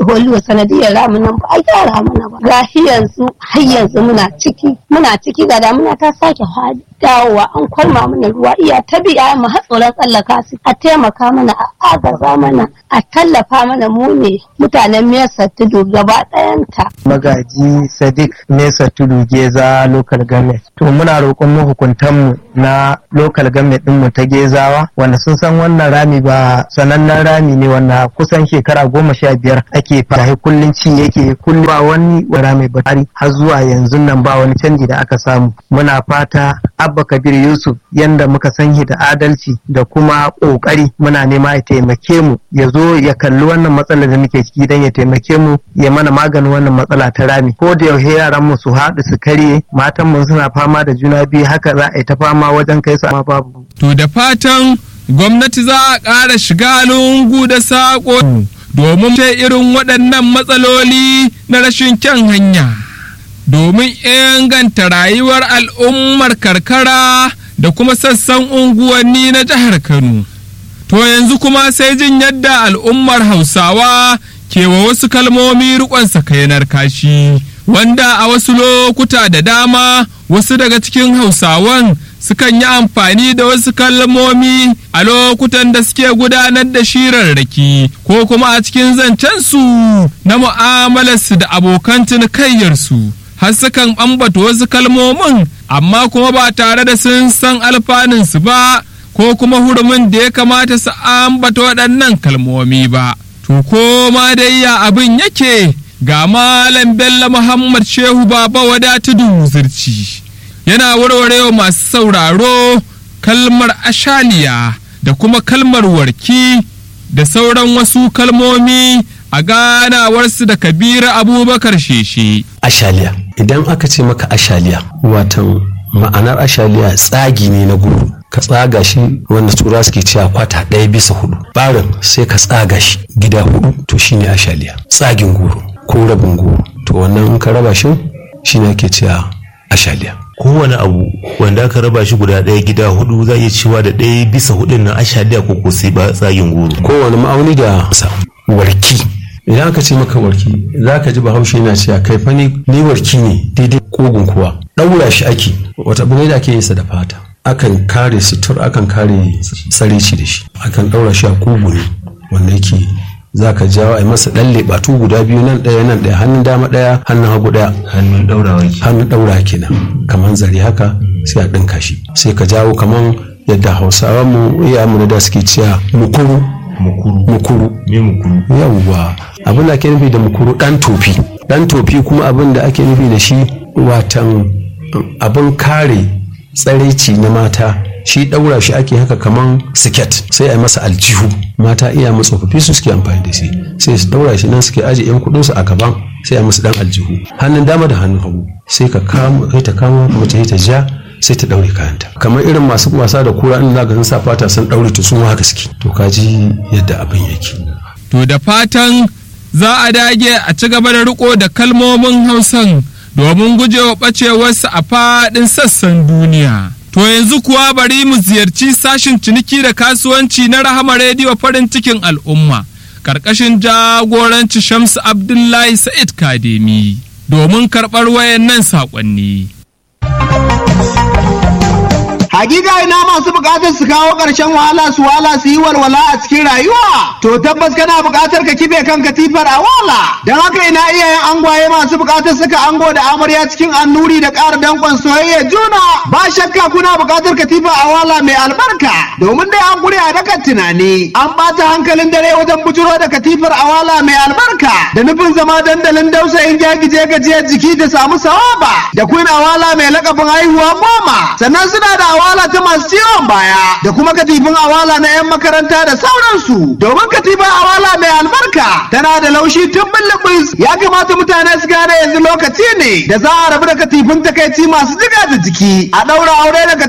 holiyo sanadiyar ramin nan ba a gyara mana ba ga yanzu har yanzu muna ciki muna ciki ga damuna ta sake dawowa an kwalma mana ruwa iya ta biya mu har tsoron tsallaka su a taimaka mana a agaza mana a tallafa mana mu ne mutanen mesa tudu gaba ɗayanta. magaji sadiq mesa tudu geza local government to muna roƙon mahukuntanmu na local government ɗinmu ta gezawa wanda sun san wannan rami ba sanannen rami ne wanda kusan shekara goma sha biyar ake fahimta kullum ci yake kullum ba wani rami ba har zuwa yanzu nan ba wani canji da aka samu muna fata abba kabir yusuf yanda muka san shi da adalci da kuma ƙoƙari muna nema ya taimake mu ya zo ya kalli wannan matsalar da muke ciki don ya taimake mu ya mana maganin wannan matsala ta rami ko da yaushe yaran mu su haɗu su karye matan mu suna fama da juna biyu haka za a yi ta fama wajen kai su amma babu To da fatan gwamnati za a ƙara shiga lungu da saƙo domin ta irin waɗannan matsaloli na rashin kyan hanya. Domin inganta rayuwar al'ummar karkara da kuma sassan unguwanni na jihar Kano. To yanzu kuma sai jin yadda al'ummar Hausawa ke wa wasu kalmomi riƙon sakainar kashi, wanda a wasu lokuta da dama wasu daga cikin Hausawan sukan yi amfani da wasu kalmomi a lokutan da suke gudanar da shirarraki ko kuma a cikin zancensu na mu'amalarsu da abokan cinikayyarsu har sukan ambata wasu kalmomin amma kuma ba tare da sun san alfanunsu ba ko kuma hurumin da ya kamata su ambata waɗannan kalmomi ba to ko ma dai ya abin yake ga malam bello muhammad shehu baba wadatudu zirci yana warwarewa masu sauraro kalmar ashaliya da kuma kalmar warki da sauran wasu kalmomi a ganawarsu da kabira abubakar sheshe. ashaliya idan aka ce maka ashaliya watan ma'anar ashaliya tsagi ne na guru ka tsaga shi wanda tura suke cewa kwata ɗaya bisa hudu barin sai ka tsaga shi gida hudu to shine ashaliya tsagin guru ko rabin guru to wannan in ka raba shi shine ake cewa ashaliya kowane abu wanda aka raba shi guda ɗaya gida hudu za iya cewa da ɗaya bisa hudun nan ashaliya ko ko sai ba tsagin goro kowane ma'auni da sa warki idan aka ce maka warki za ka ji bahaushe yana cewa kai fa ni warki ne daidai kogun kuwa ɗaura shi ake wata abu ne da ake yin sa da fata akan kare sutur akan kare tsarici da shi akan ɗaura shi a kugu ne wanda yake za ka jawo a yi masa ɗan leɓatu guda biyu nan ɗaya nan ɗaya hannun dama ɗaya hannun hagu ɗaya hannun ɗaurawa ke hannun ɗaura kenan kamar zare haka sai a ɗinka shi sai ka jawo kamar yadda hausawa mu iya mu da suke cewa mukuru mukuru mukuru me mukuru yawwa abin da ake nufi da mukuru ɗan tofi ɗan tofi kuma abin da ake nufi da shi watan abin kare tsaraici na mata shi ɗaura shi ake haka kaman siket sai a yi masa aljihu mata iya mu tsofaffi su suke amfani da shi sai su ɗaura shi nan suke aje yan kuɗin su a gaban sai a musu dan aljihu hannun dama da hannun hagu sai ka kamo kai ta kamo kuma ta yi ta ja sai ta ɗaure kayanta kamar irin masu wasa da kura in zaka sun sa fata sun ɗaure to sun haka suke to ka ji yadda abin yake To da fatan za a dage a ci gaba da riko da kalmomin Hausan domin gujewa ɓacewarsu a faɗin sassan duniya. To yanzu kuwa bari mu ziyarci sashin ciniki da kasuwanci na Rahama Rediyo farin cikin al'umma, ƙarƙashin jagoranci Shamsu Abdullahi Sa'id Kademi, domin karɓar wayannan saƙonni. Hakika ina masu bukatar su kawo ƙarshen wahala su wala su yi walwala a cikin rayuwa. To tabbas kana bukatar ka kife kan katifar a wala. Don haka ina iyayen angwaye masu bukatar suka ango da amarya cikin annuri da ƙara danƙon soyayya juna. Ba shakka kuna bukatar katifa a wala mai albarka. Domin dai an gure a dakan tunani. An ɓata hankalin dare wajen bujuro da katifar a wala mai albarka. Da nufin zama dandalin dausayin gyagije gajiyar jiki da samu sawaba. Da queen awala mai lakabin haihuwa goma. Sannan suna da awala ta masu ciwon baya da kuma katifin awala na 'yan makaranta da sauransu domin katifin awala mai albarka tana da laushi tun bulbus ya kamata mutane su gane yanzu lokaci ne da za a rabu da katifin takaici masu jiga da jiki a ɗaura aure da